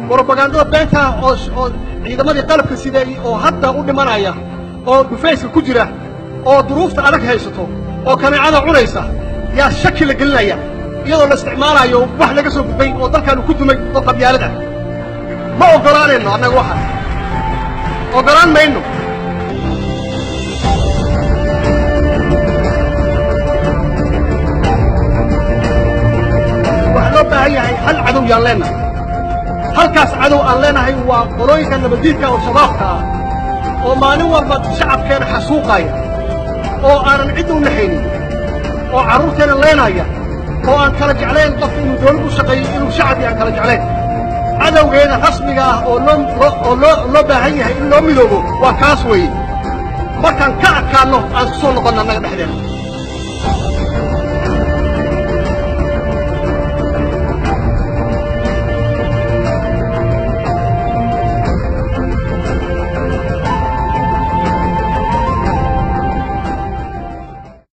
brobagandada beentaa oo oo ciidamadii qalabka sideeyey oo hadda u dhimanaya oo dhufayska ku jira oo duruufta adag haysato oo kaneecada cunaysa yaa shaki la gelinaya iyadoo la isticmaalayo wax laga soo gudbay oo dalkaanu ku dumay oo qabyaalad ah ma oggolaanayno annaga waxaas oggolaan mayno waxaa loo baahan yahay hal cadow yaan leennahay halkaas cadow aan leenahay waa qolooyinka nabaddiidka oo shabaabka ah oo maalin walba shacabkeena xasuuqaya oo aanan cid u naxaynin oo carruurteena leenaya oo aan kala jeclayn qofka inuu dawlad u shaqeeyo inuu shacabkii aan kala jeclayn cadowgeeda rasmiga ah oo loo oo loo loo baahan yahay in loo midoobo waa kaas weeye markaan ka adkaanno aan isku soo noqonna annaga dhexdeena